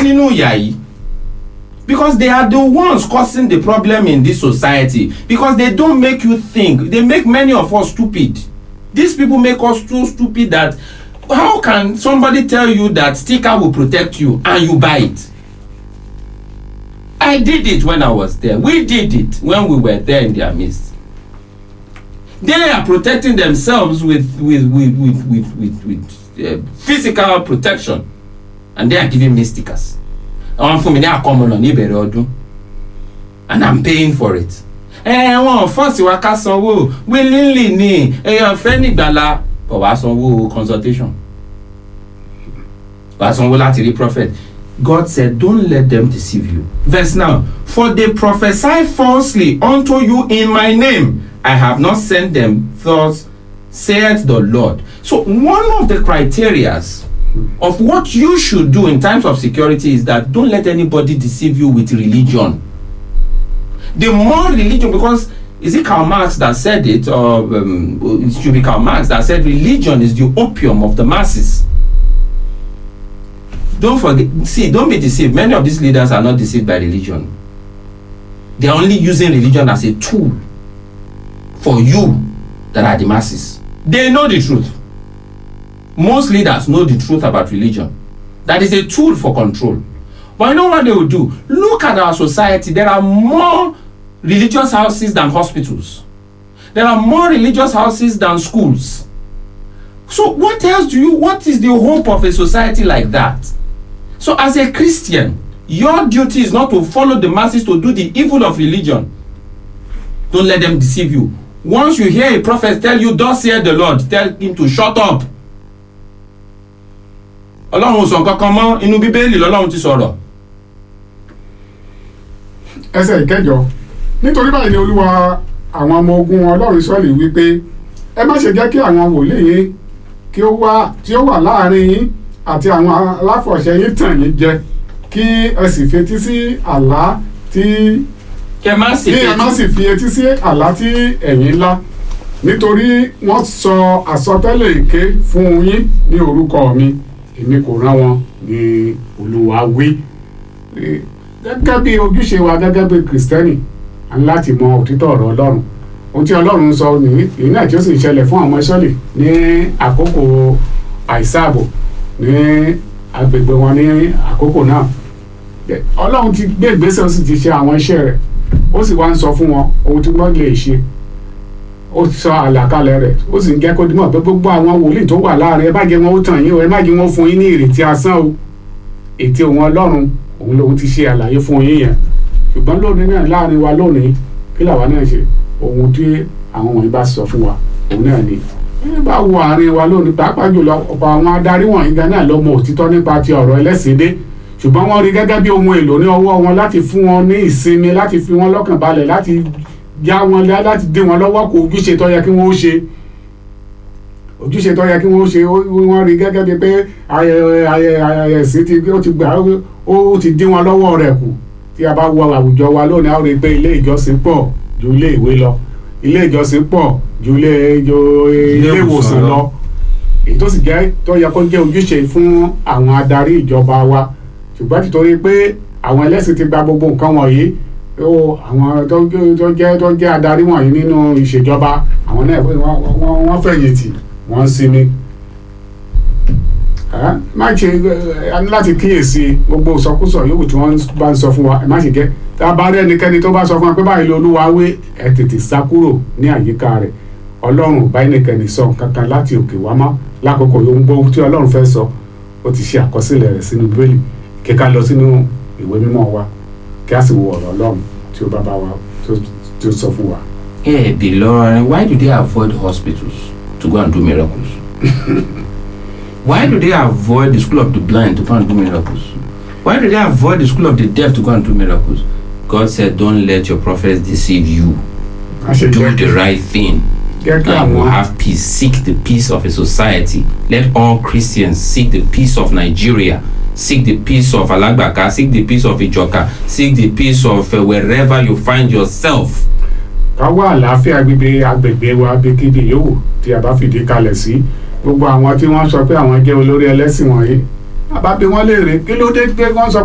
nínú ìyà yìí because they are the ones causing the problem in this society because they don't make you think they make many of us stupid these people make us too stupid that how can somebody tell you that sticker will protect you and you buy it i did it when i was there we did it when we were there in their midst they are protecting themselves with with with with with with, with uh, physical protection and they are giving me stickers àwọn fún mi ní àkọmọ̀nà ní ìbẹ̀rẹ̀ ọdún and i'm paying for it. ẹ wọn fọ́ọ̀sì wa ká sanwó willingly ni èèyàn fẹ́ nígbàlá kò wá sanwó consultation wá sanwó láti rí prophet God said don't let them deceive you verse now for they prophesy falsely unto you in my name I have not sent them thus saith the Lord so one of the criterias of what you should do in times of security is that don't let anybody deceive you with religion the more religion because is it Karl Marx that said it or um, it should be Karl Marx that said religion is the opium of the masses don't forget see don't be deceived many of these leaders are not deceived by religion they are only using religion as a tool for you that are the masses they know the truth most leaders know the truth about religion that is a tool for control but you know what they will do look at our society there are more religious houses than hospitals there are more religious houses than schools so what else do you what is the hope of a society like that so as a christian your duty is not to follow the masses to do the evil of religion don't let them deceive you once you hear a prophet tell you thus saith the lord tell him to shut up ọlọ́run ò sọ nǹkan kan mọ́ inú bíbélì lọ́lọ́run ti sọ̀rọ̀ ẹsẹ̀ ìkẹjọ nítorí báyìí ni olúwa àwọn ọmọ ogun ọlọ́run sọ́ọ̀lì wípé ẹ má ṣe jẹ́ kí àwọn wòlíì yín kí ó wá tí ó wà láàrin yín àti àwọn aláfọ̀ṣẹ yín tàn yín jẹ kí ẹ sì fetí sí àlá tí kẹ má sì kí ẹ má sì fi etí sí àlá tí ẹ̀yin ńlá nítorí wọ́n sọ àsọtẹ́lẹ̀ èké fún yín ní orúkọ mi èmi kò rán wọn ní olúwa wí gẹ́gẹ́ bí ojúṣe wa gẹ́gẹ́ bí kìrìsìtẹ́nì a ní láti mọ òtítọ́ ọ̀rọ̀ ọlọ́run ohun tí ọlọ́run sọ nìyí èyí náà tí ó sì ń ṣẹlẹ̀ fún àwọn ìṣọ́lẹ̀ ní àkókò àìsáàbò ní agbègbè wọn ní àkókò náà ọlọ́run ti gbé ìgbésẹ̀ ó sì ti ṣe àwọn iṣẹ́ rẹ̀ ó sì wá ń sọ fún wọn ohun tí wọ́n lè ṣe ó sọ àlàkalẹ̀ rẹ̀ ó sì ń jẹ́ kó dimọ̀ pé gbogbo àwọn wòlíì tó wà láàrin ẹ má jẹ́ wọn ó tàn yín o ẹ má jẹ́ wọn fún yín ní ìrètí asán o ètí òun ọlọ́run òun lòun ti ṣe àlàyé fún yín yẹn ṣùgbọ́n lónìí náà láàrin wa lónìí kí làwa náà ṣe ohun tí àwọn wọ̀nyí bá sọ fún wa òun náà ni ẹ bá wo àárín wa lónìí pàápàá jùlọ ọ̀pọ̀ àwọn adarí wọ̀nyí gan náà ló mọ òtítọ́ nípa ti ọ̀rọ̀ ẹlẹ́sìndé ṣùgbọ́n wọ́n rí gẹ́gẹ́ bí ohun èlò ní ọwọ́ wọn láti fún wọn ní ìsinmi láti fi wọn lọ́kàn balẹ̀ láti já wọn lá láti dé wọn lọ́wọ́ kó ojúṣe tó yẹ kí wọ́n ó ṣe ojúṣe tó yẹ kí wọ́n ó ṣe wọ́n rí gẹ́gẹ́ bí pé ẹ̀sìn ti ó ti gbà ó ti dín wọn lọ́wọ́ rẹ̀ kù tí a bá wọ àwùjọ wa lónìí a ó rí i pé ilé ìjọsìn pọ̀ ju ilé ìwé lọ ilé ìjọsìn pọ̀ ju ilé ilé ìwòsàn lọ èyí tó sì jẹ́ tó yẹ kó jẹ́ ojúṣe fún àwọn adarí ìjọba wa ṣùgbọ́n títorí pé àwọn ẹlẹ́sìn ti gba gbogbo nǹkan wọ̀nyí ó àwọn tó jẹ́ tó jẹ́ adarí wọ̀nyí nínú ìṣèjọba àwọn náà wọ́n fẹ̀yìntì wọ́n ń sinmi má ṣe láti kíyèsí gbogbo ìsọkúsọ yòówù tí wọ́n bá ń sọ fún wa má ṣe jẹ́ tá a bá rí ẹnikẹ́ni tó bá sọ fún wa pé báyìí lolúwa wé ẹ tètè sá kúrò ní àyíká rẹ̀ ọlọ́run ò bá ẹnikẹ́ni sọ kankan láti òkè wá mọ́ lákòókò yóò ń gbọ́ tí ọlọ́run fẹ́ sọ ó ti ṣe àkọsílẹ̀ rẹ̀ sínú bíbélì kíká lọ sínú ìwé mímọ́ wa kí a sì wo ọ̀rọ̀ ọlọ́run tí ó bá bá wa tí ó sọ fún wa. Hey, beloved, why do they avoid hospitals to go and do miracles? why do they avoid the school of the blind to go and do miracles? Why do they avoid the school of the deaf to go and do miracles? God said, Don't let your prophets deceive you. a ṣe Do jẹ́ the right thing. jẹ́ kí and we'll àwọn have peace. Seek the peace of a society. Let all Christians seek the peace of Nigeria. Seek the peace of Alagbaka. Seek the peace of Ijoka. Seek the peace of uh, wherever you find yourself. ká wá àlàáfíà gbígbé agbègbè wa bíkíbi yòówù tí a bá fìdí kalẹ̀ sí gbogbo àwọn tí wọ́n sọ pé àwọn jẹ́ olórí ẹlẹ́sìn wọ̀nyí àbá bí wọ́n léèrè kí ló dé pé wọ́n sọ